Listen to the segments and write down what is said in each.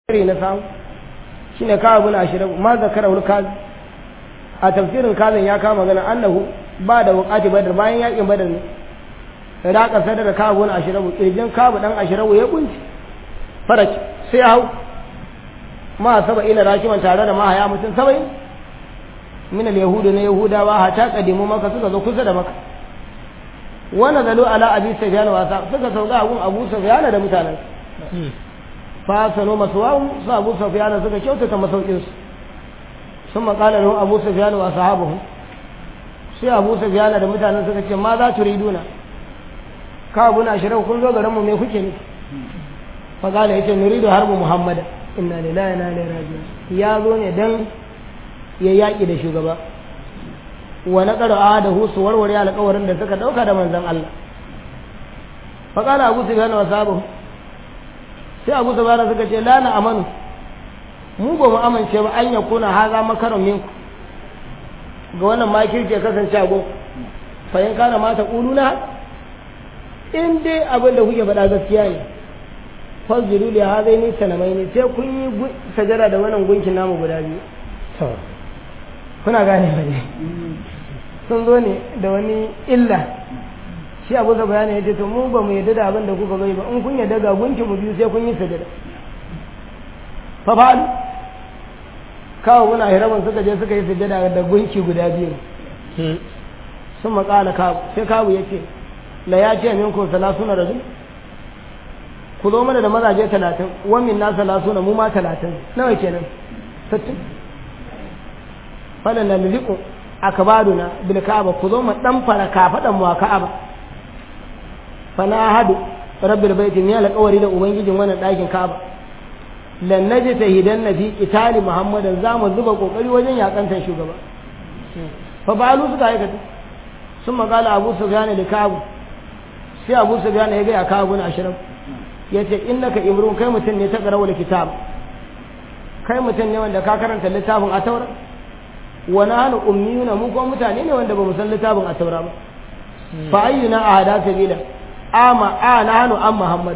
tafsiri na samu shine kawo bin ashirin ma zakara wal kazi a tafsirin kazin ya kama magana annahu ba da wukati badar bayan yakin badar ne da aka sadar da kawo bin ashirin kirjin kawo dan ashirin ya kunci faraki sai hau ma saba ila rakiman tare da mahaya mutum saba'in min al-yahudu na yahudawa hata kadimu maka suka zo kusa da maka wannan zalo ala abi sufyan wasa suka sauka gun abu sufyan da mutanen fa sanu maswahu sa abu sufyan suka kyautata masaukin su sun makala lahu abu sufyan wa sahabuhu sai abu sufyan da mutanen suka ce ma za tu riduna ka abu na shirin kun zo garin mu me kuke ne fa kala yace nuridu harbu muhammad inna lillahi wa inna ilaihi raji'un ya zo ne dan ya yaki da shugaba wa na ƙara da su warware alƙawarin da suka ɗauka da manzan Allah faƙala abu su gane wa sabu sai abu su gane suka ce la na amanu mu ba mu amince ba an ya kuna haza makaron minku ga wannan makirce kasance a gon fayin kana mata ƙuluna in dai abin da kuke faɗa gaskiya ne fasjiru li hazai ni sanamai ne sai kun yi sajara da wannan gunkin namu guda biyu kuna gane ba ne sun zo ne da wani illa shi abu da bayani ya ce to mu ba mu yadda da abin da kuka bai ba in kun yadda ga gunki mu biyu sai kun yi sajada fa fa'alu kawo muna hiraban suka je suka yi sajada da gunki guda biyu sun makala kawo sai kawo ya ce la ya ce min kun salasuna rajul ku zo mana da mazaje talatin wamin na salasuna mu ma talatin nawa kenan sittin falan na liliku akabaduna bil ka'aba ku zo mu dan fara kafadan mu a ka'aba fa na hadu rabbil baiti ne alƙawari da ubangijin wannan ɗakin ka'aba lan naji tahidan nabi qitali muhammadan za mu zuba kokari wajen yakantar shugaba fa balu suka aikata sun magala abu sufyan da ka'abu sai abu sufyan ya ga ya ka'abu na ashirin yace innaka imrun kai mutum ne ta qarawul kitab kai mutum ne wanda ka karanta littafin a taura wa nahnu ummiyuna mu ko mutane ne wanda ba mu san littafin a taura ba fa ayyuna ahada sabila ama a nahnu an muhammad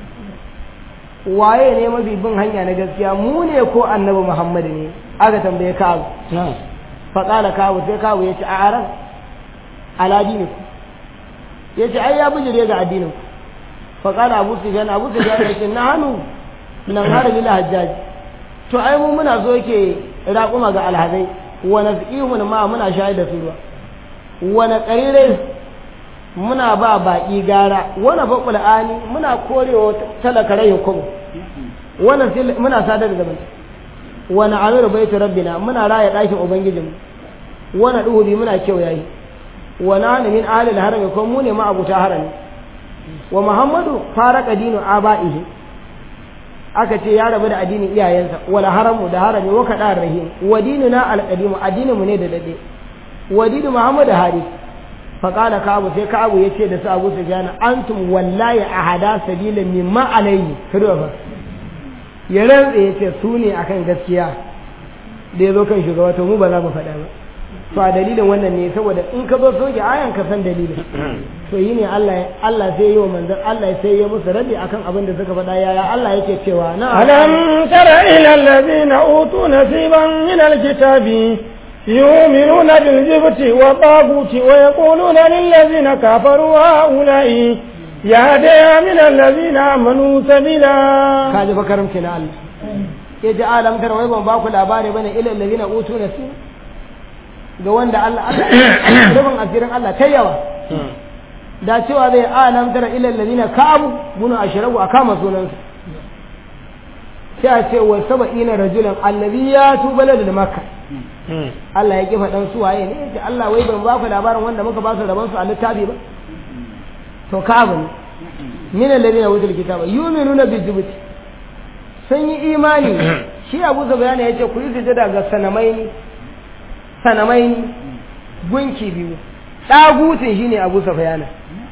waye ne mafi bin hanya na gaskiya mu ne ko annabi muhammad ne aka tambaye kawo fa qala kawo sai kawo yace a aran ala diniku yace ai ya bijire ga addinin ku fa qala abu sufyan abu sufyan yace nahnu nan har lil hajjaj to ai mu muna so yake raƙuma ga alhazai wani ihun ma muna shayar da su ruwa wani ƙarirai muna ba baƙi gara wani baƙul ani muna korewa talaka rai hukumu wani muna sadar da zaman wani amir baitu rabbina muna raya ɗakin ubangijin wani ɗuhubi muna kyau yayi wani hannu min ahalil harami ko mu ne ma'abuta harami wa muhammadu fara dinu aba'ihi aka ce ya rabu da addinin iyayensa wala haramu da harami wa kada rahim wa dinuna alqadimu addinin mu ne da dade wa dinu muhammad hari fa qala ka'abu sai ka'abu yace da su abu sufyan antum wallahi ahada sabila mimma alayhi kado fa ya rantsa yace su ne akan gaskiya da yazo kan shugaba to mu ba za mu faɗa ba to a dalilin wannan ne saboda in ka zo soke ayan ka san dalilin to yi ne Allah Allah sai yi wa manzon Allah sai ya musu rabi akan abin da suka faɗa yaya Allah yake cewa na alam tara ila allazina utu nasiban min alkitabi yu'minuna bil jibti wa taguti wa yaquluna lil ladzina kafaru haula'i ya da min allazina amanu sabila kaji fa karamci na Allah ya ji alam tara wai ban ba ku labari bane ila allazina utu nasiban ga wanda Allah rubin asirin Allah ta yawa da cewa zai alam tara ilal ladina kabu bunu ashrabu akama sunansa sai a ce wa saba'ina rajulan allazi ya tu balad da makka Allah ya kifa dan su waye ne yace Allah wai ban ba ku labarin wanda muka ba su raban su a littafi ba to kabu ne min alladhina wutul kitaba yu'minuna bil jibti sun yi imani shi Abu Sufyan yace ku yi sujada ga sanamaini sanamai gunki biyu ɗagutun shi ne abu safayana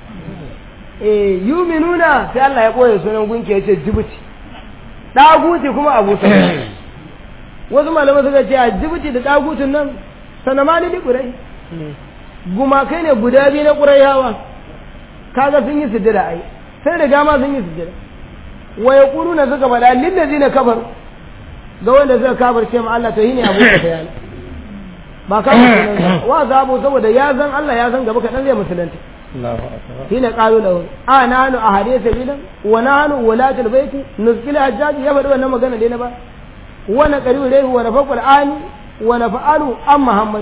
e yuminuna sai Allah ya ɓoye sunan gunki ya ce jibuti ɗaguti kuma abu safayana wasu malamai suka ce a jibuti da ɗagutun nan sanama ne da ƙurai gumakai ne guda biyu na ƙurai yawa kaga sun yi sujjada ai sai da gama sun yi sujjada wa yaquluna suka faɗa lillazina kafaru ga wanda suka kafirce ma Allah to shine Abu Sufyan ba ka musulunta wa zabu saboda ya san Allah ya san gaba kadan zai musulunta Allahu akbar shine qalu lahu a nanu a hadisa bidan wa nanu walatul baiti nuzkil hajjaji ya faɗi wannan magana dai na ba wa na qaribu ilayhi wa nafaqul ani wa nafa'alu am muhammad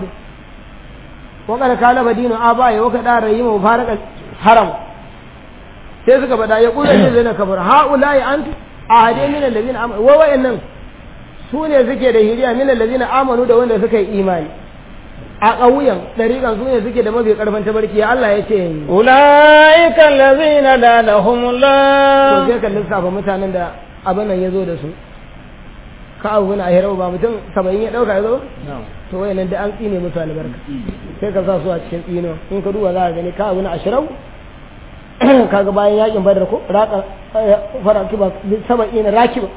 wa qad kana badinu abaye wa kada rayimu mubarakal haram sai suka faɗa ya kula ne zai na kafar haula'i antu a hade min allazina amanu wa wa'annan su ne suke da hiriya min allazina amanu da wanda suka yi imani a ƙauyen ɗariƙan su ne suke da mafi ƙarfin tabarki ya Allah ya ce أولئك الذين لعنهم to الله sai ka lissafa mutanen da abin nan ya zo da su ka abu na ahirau ba mutum saba'in ya ɗauka ya zo to wayan nan da an tsine musu albarka sai ka sa su a cikin tsino in ka duba za ka gani ka abu na ashirau kaga bayan yakin badar ko raka fara kiba saba'in rakiba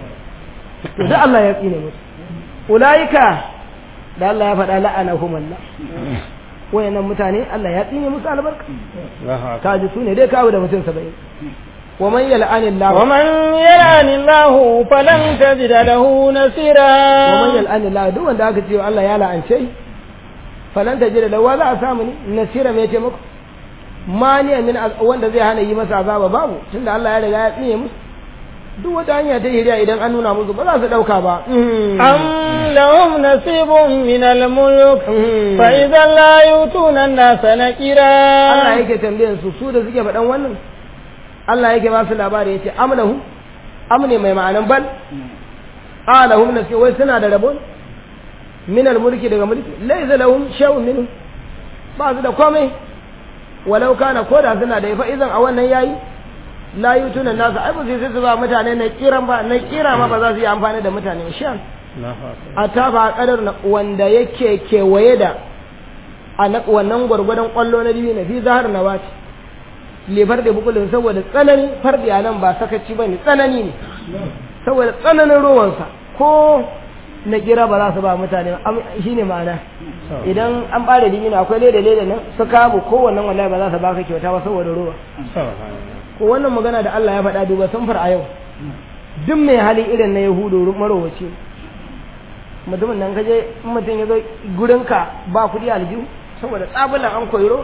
to da Allah ya tsine musu ulaika da Allah ya faɗa la'anahum Allah wayannan mutane Allah ya tsine musu albarka ka ji su ne dai kawo da mutum saba'in wa man yal'ani Allah ومن يلعن الله فلن تجد له نصيرا wa man yal'ani Allah duk wanda aka ce Allah ya la'ance shi falan tajida lahu wa za a samu ni nasira mai taimako mani min az- wanda zai hana yi masa azaba babu tunda Allah ya riga ya tsine musu duk wata hanya ta hiriya idan an nuna musu ba za su dauka ba أم لهم نصيب من الملك Mm. فإذا لا يؤتون الناس نكيرا Allah yake tambayan su su da suke faɗan wannan Allah yake ba su labari yace amlahu amne mai ma'anan bal alahum nasi wai suna da rabon min mulki daga mulki laysa lahum shay'un minhu ba su da komai walau kana koda suna da fa idan a wannan yayi la yutuna nasu ai ba sai su ba mutane na kiran ba na kira ma ba za su yi amfani da mutane ba shan a tafa kadar na wanda yake kewaye da a na wannan gwargwadon kwallo na biyu na fi zahar na wace lefar da bukulin saboda tsanani fardi a nan ba sakaci ba ne tsanani ne saboda tsananin rowansa ko na kira ba za su ba mutane shi ne ma'ana idan an ɓare dimina akwai leda leda nan su kamu kowannan wallahi ba za su baka kyauta ba saboda rowa ko wannan magana da Allah ya faɗa duba samfar a yau duk mai hali irin na yahudu marowaci mutumin nan kaje in mutum ya zo gurinka ba kuɗi aljihu saboda tsabulan an koyi rowa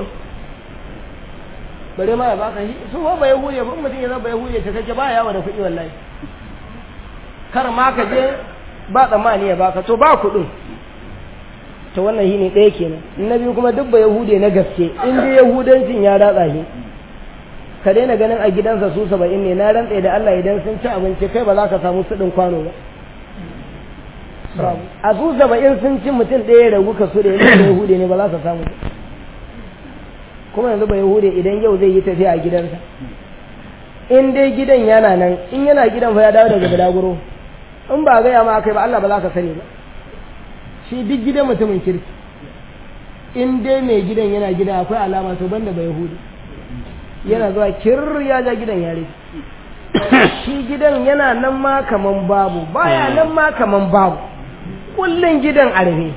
bare ma ya baka shi su ba bai huye ba mutum ya zo bai huye ta kake ba yawa da kuɗi wallahi kar ma ka je ba tsammani ya baka to ba kuɗin to wannan shi ne ɗaya kenan na biyu kuma duk ba yahude na gaske in dai yahudancin ya ratsa shi ka daina ganin a gidansa su saba'in ne na rantse da Allah idan sun ci abinci kai ba za ka samu suɗin kwano ba a su saba'in sun ci mutum ɗaya ya ragu ka su da yanzu da yahude ne ba za ka samu ba kuma yanzu ba yahude idan yau zai yi tafiya a gidansa in dai gidan yana nan in yana gidan fa ya dawo daga balaguro in ba gaya ma kai ba Allah ba za ka sani ba shi duk gidan mutumin kirki in dai mai gidan yana gida akwai alama to banda ba yahudi yana zuwa kir ya ja gidan yare shi gidan yana nan ma kaman babu baya nan ma kaman babu kullun gidan a rufe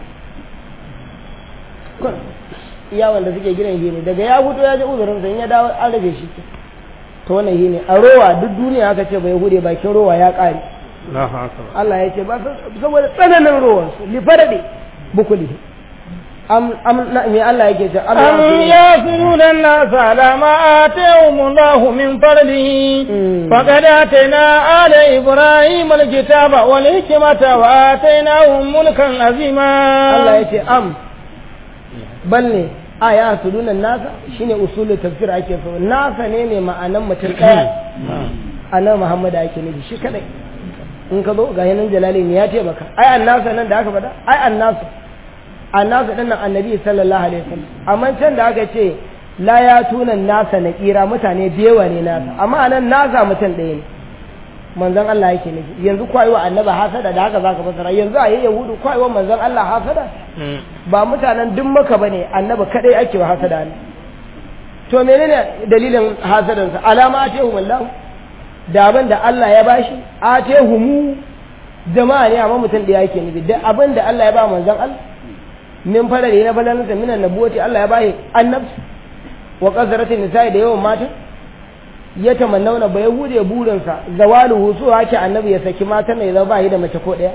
iya wanda suke gidan shi ne daga ya fito ya ji uzurin sa in ya dawo an rufe shi to wannan shi ne a rowa duk duniya aka ce bai hude bakin rowa ya kare Allah ya ce ba saboda tsananin rowan su li farade bukuli am am na me Allah yake ce am yasiruna an-nas ala ma atahum Allah min fadlihi faqad atayna ala ibrahim al-kitaba wal hikmata wa atainahum mulkan azima Allah ya ce am bal ne a ya sudunan nasa shine usulul tafsir ake so nasa ne ne ma'anan mutum daya anan Muhammad ake nufi shi kadai in ka zo ga yanan jalali ne ya ce baka ai annasa nan da aka faɗa ai annasa annasa din nan annabi sallallahu alaihi wasallam amma can da aka ce la ya tunan nasa na kira mutane biyewa ne nasa amma anan nasa mutum ɗaya ne manzon Allah yake nufi yanzu kwayi wa annaba hasada da haka zaka fasara yanzu a yayin yahudu kwayi wa manzon Allah hasada ba mutanen duk maka bane annaba kadai ake wa hasada ne to menene dalilin hasadansa alama ce wallahu da abin da Allah ya bashi a humu jama'a ne amma mutum da yake nufi da abin da Allah ya ba manzon Allah min farare na balansa minan nabuwati Allah ya bashi annabci wa qazaratin nisa'i da yawan mata ya tamannauna ba yahude burinsa zawalu husu hake annabi ya saki matan ne zama ba da mace ko daya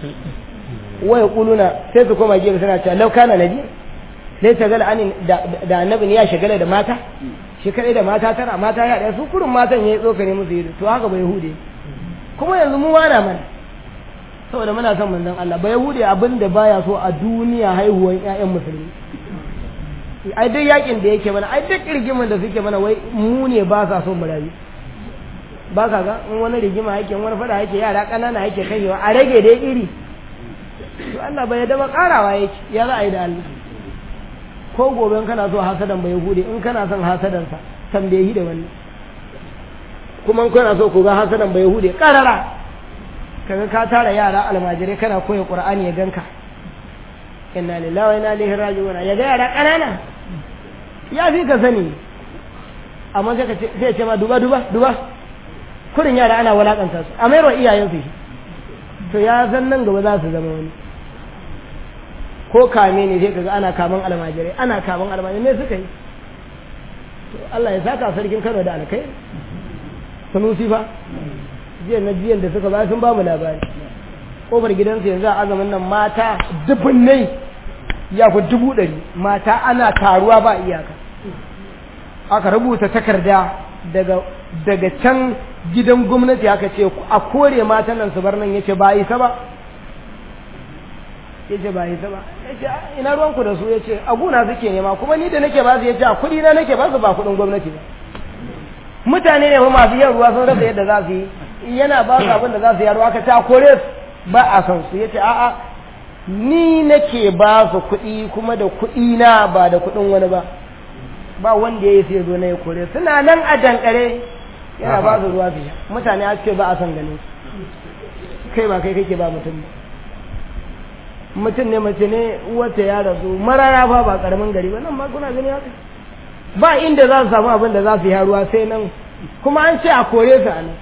waya kuluna sai su koma gefe suna cewa laukana nabi sai ta gala anin da annabin ya shagala da mata shi kadai da mata tara mata ya ɗaya su kurin matan ya yi tsokane musu yi to haka bai hude kuma yanzu mu wana mana saboda muna son manzon Allah bai hude abin da baya so a duniya haihuwan ƴaƴan musulmi ai duk yakin da yake mana ai duk rigimin da suke mana wai mu ne ba sa so mu rayu ba ka ga in wani rigima yake wani fada yake yara ƙanana yake kaiwa a rage dai iri to Allah bai yadda ba karawa yake ya za a yi da Allah ko gobe in kana so hasadan bai hude in kana son hasadan sa tambayi da wani kuma in kana so ku ga hasadan bai hude karara kaga ka tara yara almajirai kana koya qur'ani ya ganka inna lillahi wa inna ilaihi raji'un ya ga yara kanana ya fi ka sani amma sai ka ce sai ce ma duba duba duba kurin yara ana walakanta su a mayarwa iyayen su to ya san nan gaba za su zama wani ko kame ne sai kaga ana kaman almajirai ana kaman almajirai me suka yi to Allah ya saka sarkin Kano da alkai sanusi fa jiya na jiyan da suka ba sun ba mu labari kofar gidansu yanzu a azumin nan mata dubunnai ya fi dubu ɗari mata ana taruwa ba iyaka aka rubuta takarda daga daga can gidan gwamnati aka ce a kore matan nan su bar nan yace ba isa ba yace ba isa ba yace ina ruwan ku da su yace a guna suke nema kuma ni da nake ba su yace a kudi na nake ba su ba kudin gwamnati ba mutane ne masu yin ruwa sun rasa yadda za su yi yana ba su abin da za su yi ruwa ka ta kore su ba a san su yace a'a ni nake ba su kuɗi kuma da kuɗi na ba da kuɗin wani ba ba wanda ya yi sai zo na ya kore suna nan a dankare yana ba su ruwa fiye mutane a ce ba a son ganin su kai ba kai kake ba mutum ba mutum ne mace ne wata ya rasu marara fa ba karamin gari ba nan ma kuna gani haka ba inda za su samu abin da za su yi ruwa sai nan kuma an ce a kore su a nan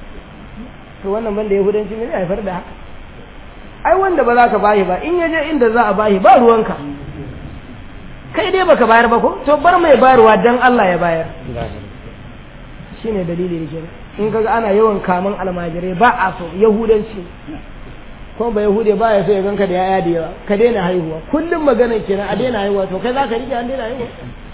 to wannan banda yahudanci ne zai haifar da haka ai wanda ba za ka bayi ba in ya je inda za a bayi ba ruwanka kai dai baka bayar ba ko to bar mai bayarwa dan Allah ya bayar shine dalili da kenan in kaga ana yawan kaman almajirai ba a so yahudanci ko ba yahude ba ya so ya ganka da yaya da yawa ka daina haihuwa kullum maganar kenan a daina haihuwa to kai za ka rike an daina haihuwa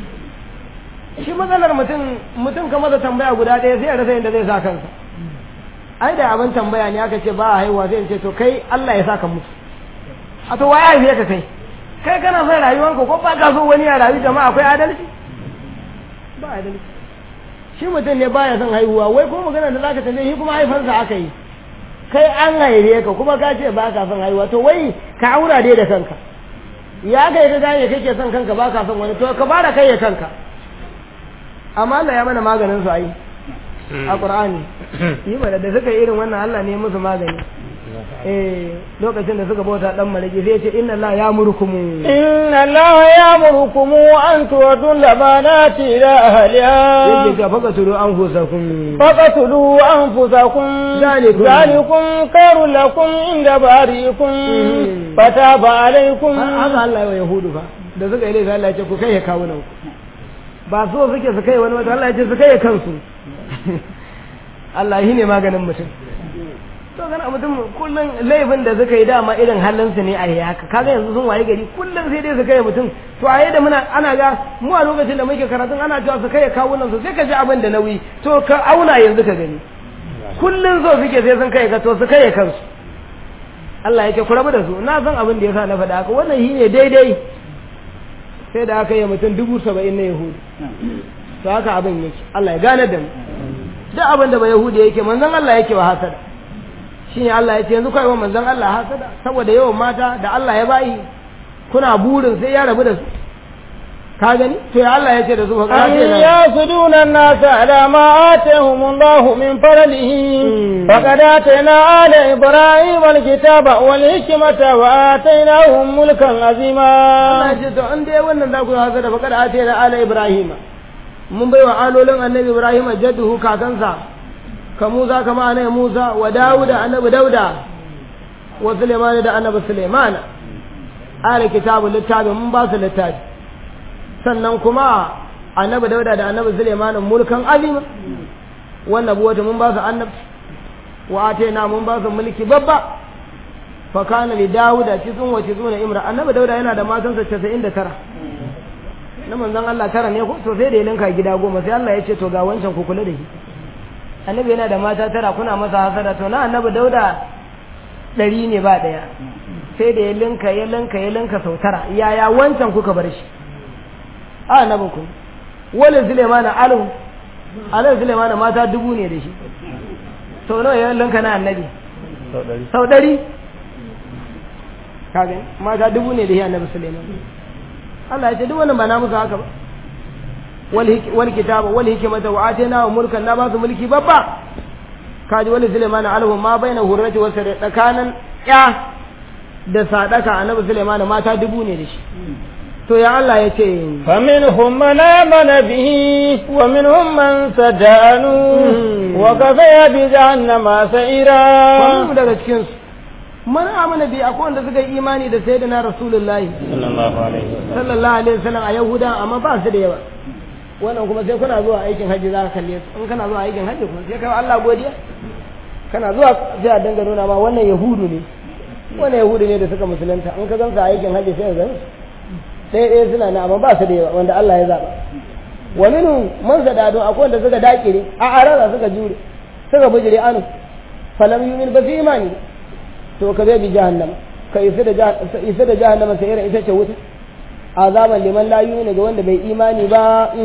shi matsalar mutum mutum ka masa tambaya guda ɗaya sai ya rasa yadda zai sa kansa ai da abin tambaya ne aka ce ba a haihuwa sai in ce to kai Allah ya saka mutu a to waye haife ka kai kai kana son rayuwanka ko ba ka so wani ya rayu jama'a akwai adalci ba adalci shi mutum ne baya son haihuwa wai ko magana da zaka tambaye shi kuma haifansa aka yi kai an haife ka kuma ka ce ba ka son haihuwa to wai ka aura dai da kanka ya kai ka gane kake son kanka ba ka son wani to ka fara kai ya kanka amma Allah ya mana maganin su ai a Qur'ani yi mana da suka irin wannan Allah ne musu magani eh lokacin da suka bauta dan malaki sai ce inna Allah ya murkumu inna Allah ya murkumu an tuwadu labanati ila ahliha yake ga faka turu an fusakum faqatulu anfusakum Zalikum. zalikum khairul lakum inda bari'ikum fataba alaykum haka Allah ya wa yahudu fa da suka yi laifi Allah ya ce ku kai ya kawo nan ba so suke su kai wani wata Allah ya ce su kai ya kansu Allah shi ne maganin mutum to kana mutum kullum laifin da suka yi dama irin halinsu ne a yi haka kaga yanzu sun waye gari kullum sai dai su kai mutum to a da muna ana ga mu a lokacin da muke karatun ana cewa su kai kawunan su sai ka ji abin da nauyi to ka auna yanzu ka gani kullum so suke sai sun kai ka to su kai kansu Allah yake ku rabu da su na san abin da yasa na faɗa haka wannan shi ne daidai sai da aka yi mutum dubu saba'in na yahudu to haka abin yake Allah ya gane da mu duk abin da ba yahudi yake manzon Allah yake wa hasada shine Allah ya ce yanzu kai wa manzon Allah hasada saboda yawan mata da Allah ya bayi kuna burin sai ya rabu da su ka gani to ya Allah ya ce da su fa أن kace na يصدون الناس على ما آتاهم الله من فضله مم. فقد آتينا آل إبراهيم الكتاب والحكمة وآتيناهم ملكا Allah عظيما ya ce to an dai wannan za ku yi hasada fa kada ate da ala Ibrahim mun bai wa alolin annabi Ibrahim jadduhu kakansa ka Musa kama annabi Musa wa Dawuda annabi Dauda wa Sulaiman da annabi Sulaiman ala kitabu littafi mun ba su littafi sannan kuma annabi Dauda da annabi Sulaiman mulkan azima wannan buwata mun ba su annabi wa atena mun ba su mulki babba fa kana li dawuda tizun wa tizuna imra annabi dauda yana da matansa 99 na manzon Allah tara ne ko to sai da ya linka gida goma sai Allah ya ce to ga wancan ku kula da shi annabi yana da mata tara kuna masa hasada to na annabi dauda ɗari ne ba ɗaya sai da ya linka ya linka ya linka sau tara yaya wancan kuka bar shi a annabin ku wani sulemana alu alu sulemana mata dubu ne da shi sau nawa ya linka na annabi sau ɗari kaga mata dubu ne da shi annabi suleiman Allah ya ce duk wannan ba na musu haka ba wal kitaba wal hikmata wa atayna wa mulkan na ba su mulki babba kaji wani Sulaiman alhu ma baina hurrati wa sare tsakanin ya da sadaka annabi Sulaiman mata dubu ne da shi to ya Allah ya ce فمنهم من آمن به ومنهم من صدانه وكفى بجهنم سعيرا mu daga cikin su man amana bi akwai wanda suka yi imani da sayyidina rasulullahi sallallahu alaihi wasallam sallallahu alaihi wasallam a yahuda amma ba su da yawa wannan kuma sai kuna zuwa aikin hajji za ka kalle su in kana zuwa aikin hajji kuma sai kai Allah godiya kana zuwa sai a danga nuna ma wannan yahudu ne wannan yahudu ne da suka musulunta in ka gansa aikin hajji sai ka gani ɗaya ɗaya suna na amma ba su da yawa wanda Allah ya zaba wa minhum man sadadu akwai wanda suka dakire a arara suka jure suka bujire anu falam yumin ba su imani to ka bai bi jahannama ka isa da isa da jahannama sai irin ita ce wuta azaban liman la yu'minu ga wanda bai imani ba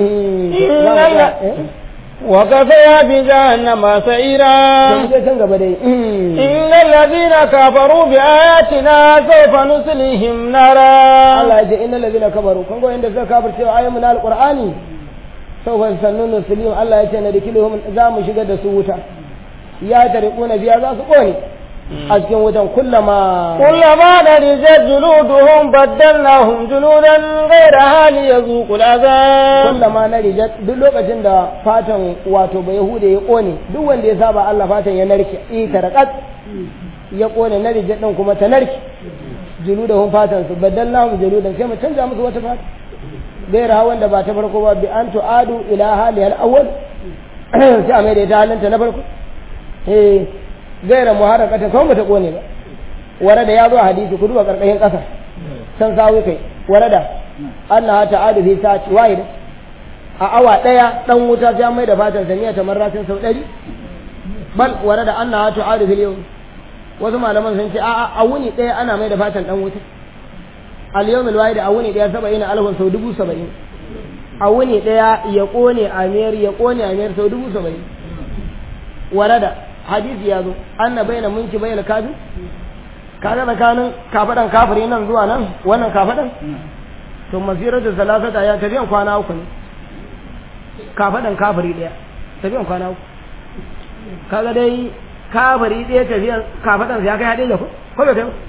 وكفى بجهنم سعيرا can gaba dai إن الذين كفروا بآياتنا سوف نصليهم نارا Allah ya ce innal ladina kafaru kun ga inda suka kafirce wa ayyukan alqur'ani sawfa sannun muslimin Allah ya ce na dikiluhum za mu shigar da su wuta ya tariquna biya za su kone a cikin wutan kullama كلما نضجت جلودهم بدلناهم جلودا غيرها ليذوقوا العذاب kullama na rijat duk lokacin da fatan wato ba yahuda ya kone duk wanda ya saba Allah fatan ya narke eh tarakat ya kone na rijat din kuma ta narke juludahum fatan su badallahum juludan sai mu canza musu wata fata gaira wanda ba ta farko ba bi an tu'adu ila hali al-awwal sai a mai da ita halinta na farko eh gaira muharrakata kawai bata kone ba warada ya zo a hadisi ku duba karkashin kasa san sawi kai warada annaha ta'adu fi sa'ati wahida a awa daya dan wuta sai mai da fatan samiya ta marratin sau 100 bal warada annaha ta'adu fil yawm wasu malaman sun ce a'a a wuni daya ana mai da fatan dan wuta al yawmil wahid a wuni daya 70 alfun sau dubu 70 a wuni daya ya kone amiyar ya kone amiyar sau dubu 70 warada hadisi ya zo anna baina munki baina kafir kaga tsakanin kafadan kafiri nan zuwa nan wannan kafadan to masiratu salasata ya tafiyan kwana uku ne kafadan kafiri daya tafiyan kwana uku kaga dai kafiri daya tafiyan kafadan ya kai hade da ku ko da kai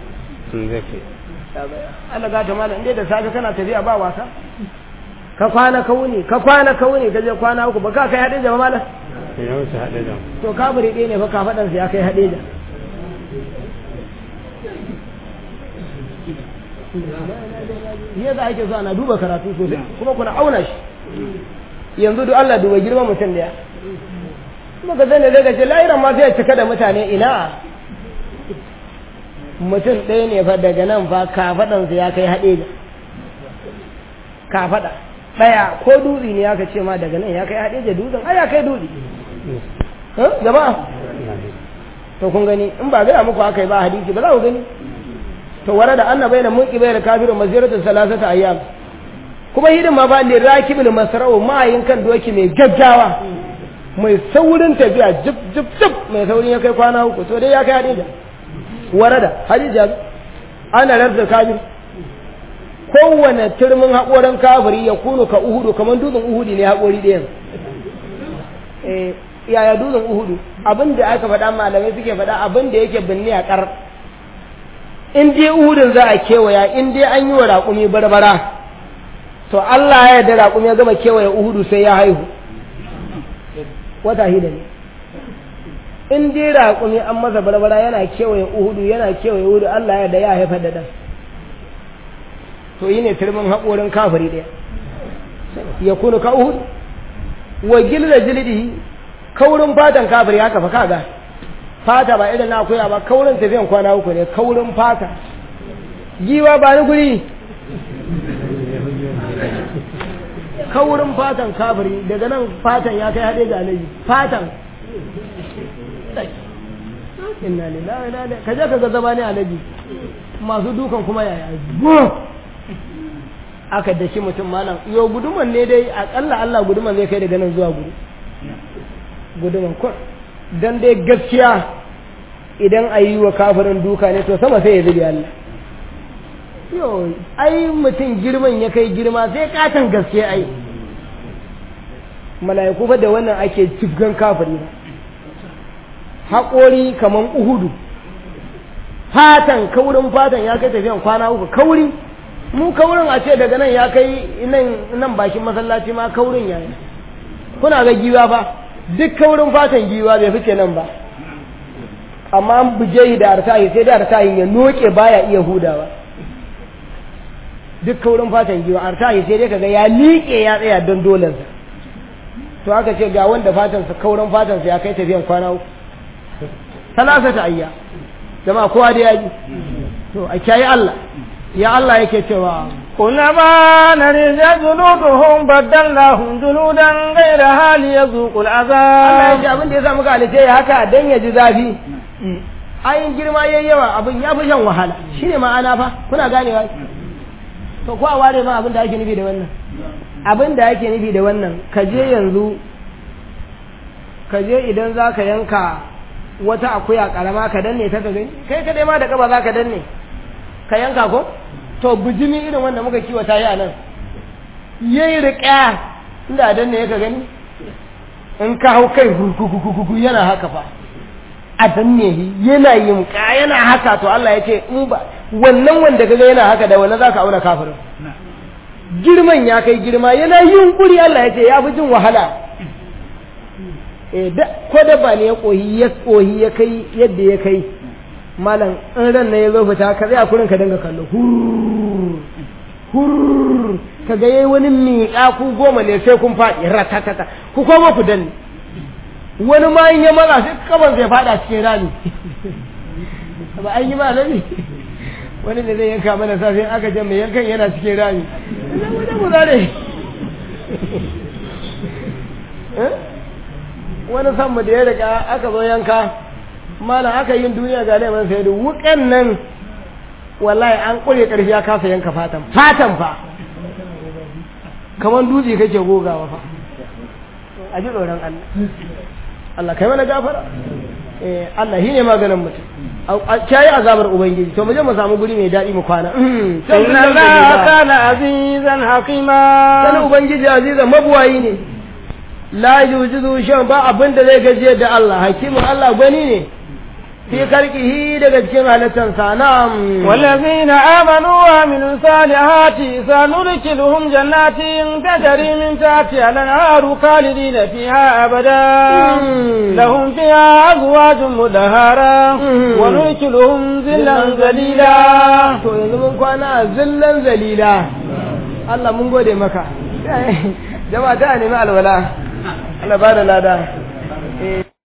Allah ga ta mala inda da safe kana tafiya ba wasa ka kwana ka wuni ka kwana ka wuni ka je kwana uku ba ka kai hade da mala to kafiri ɗaya ne fa kafaɗansa ya kai haɗe da yadda ake so ana duba karatu sosai kuma kuna auna shi yanzu duk Allah duba girman mutum daya kuma ka zane zai ce lahiran ma sai cika da mutane ina mutum ɗaya ne fa daga nan fa kafaɗansa ya kai haɗe da kafaɗa ɗaya ko dutse ne aka ce ma daga nan ya kai haɗe da dutsen ai ya kai dutse jama'a to kun gani in ba gaya muku aka yi ba hadisi ba za ku gani to wara da annabai da munki bai da kafirin maziratu salasata ayyam kuma hidin ma ba li rakibul masra'u ma'ayin kan doki mai gaggawa mai saurin tafiya jib jib jib mai saurin ya kai kwana uku to dai ya kai hadija warada hadija ana rabda kafir kowane turmin haƙorin kafiri ya kunu ka uhudu kamar dutsen uhudi ne haƙori ɗayan eh yaya dutsen uhudu abin da aka faɗa malamai suke faɗa abin da yake binne a ƙar in dai uhudun za a kewaya in dai an yi wa raƙumi barbara to Allah ya yarda raƙumi ya gama kewaye uhudu sai ya haihu wata hida ne in dai raƙumi an masa barbara yana kewaye uhudu yana kewaye uhudu Allah ya yarda ya haifar da ɗan to yi ne turmin haƙorin kafiri ɗaya ya kunu ka uhudu wa gilda jildihi kaurin fatan kafiri haka fa kaga fata ba irin na akuya ba kaurin tafiyan kwana uku ne kaurin fata giwa ba ni guri kaurin fatan kafiri daga nan fatan ya kai haɗe ga alaji fatan inna lillahi wa inna ilaihi ka je ka ga zama ne alaji masu dukan kuma yaya aka daki mutum malam yau guduman ne dai akalla Allah guduman zai kai daga nan zuwa gudu guduman kur dan dai gaskiya idan a yi wa kafirin duka ne to sama sai ya zubi Allah yo ai mutum girman ya kai girma sai katon gaske ai mala'iku fa da wannan ake cifgan kafiri ba haƙori kaman uhudu fatan kaurin fatan ya kai tafiyan kwana uku kauri mu kaurin a ce daga nan ya kai nan nan bakin masallaci ma kaurin ya yi kuna ga giwa ba duk kaurin fatan giwa bai fice nan ba amma an buje da artahi sai da artahin ya noke baya iya hudawa duk kaurin fatan giwa artahi sai dai kaga ya liƙe ya tsaya don dolensa to aka ce ga wanda fatansa kaurin fatansa ya kai tafiyan kwana uku salasata ayya jama'a kowa da yaji to a kiyaye Allah ya Allah yake cewa كلما نرج جلودهم بدلناهم جلودا غيرها ليذوقوا Allah ya ce العذاب abin da ya sa muka halice ya haka dan ya ji zafi ayin girma yayi yawa abin ya fi shan wahala shine ma'ana fa kuna ganewa to ko a ware ma abin da ake nufi da wannan abin da ake nufi da wannan ka je yanzu ka je idan za ka yanka wata akuya karama ka danne ta ka gani kai kadai ma da kaba za ka danne ka yanka ko to bijimi irin wanda muka kiwata yi a nan yayi riƙa inda danne ya ka gani in ka hau kai gurgugugugu yana haka fa a danne shi yana yin ka yana haka to Allah ya ce in ba wannan wanda kaga yana haka da wannan zaka auna kafirin girman ya kai girma yana yin kuri Allah ya ce ya fi jin wahala eh da ko da ba ne ya kohi ya kohi ya kai yadda ya kai malam in ran ne ya zo fita ka tsaya kurin ka dinga kallo hurr hurr kaga yayi wani miƙa ku goma ne sai kun faɗi ratatata ku koma ku danne wani ma in ya matsa sai kaban zai faɗa cikin rami ba an yi ma nabi wani da zai yanka mana safe aka ce mai yankan yana cikin rami zai mu mu zare wani sammu da ya riga aka zo yanka malam aka yin duniya ga neman sai da wukan nan wallahi an kure karfi ya kasa yanka fatan fatan fa kamar dutse kake gogawa fa a ji tsoron Allah Allah kai mana gafara eh Allah shine maganin mutum a kiyaye azabar ubangiji to mu je mu samu guri mai daɗi mu kwana إن الله كان عزيزا حكيما sanin ubangiji aziza mabuwayi ne la yujizu shan ba abin da zai gajiyar da Allah hakimin Allah gwani ne fi karkihi daga cikin halittarsa na'am والذين آمنوا وعملوا الصالحات سندخلهم جنات تجري من تحتها الأنهار خالدين فيها أبدا مم. لهم فيها أزواج مدهرة مم. وندخلهم ذلا ذليلا to yanzu mun kwana zillan zalila Allah mun gode maka jama'a ta nemi alwala Allah ba da lada Eh.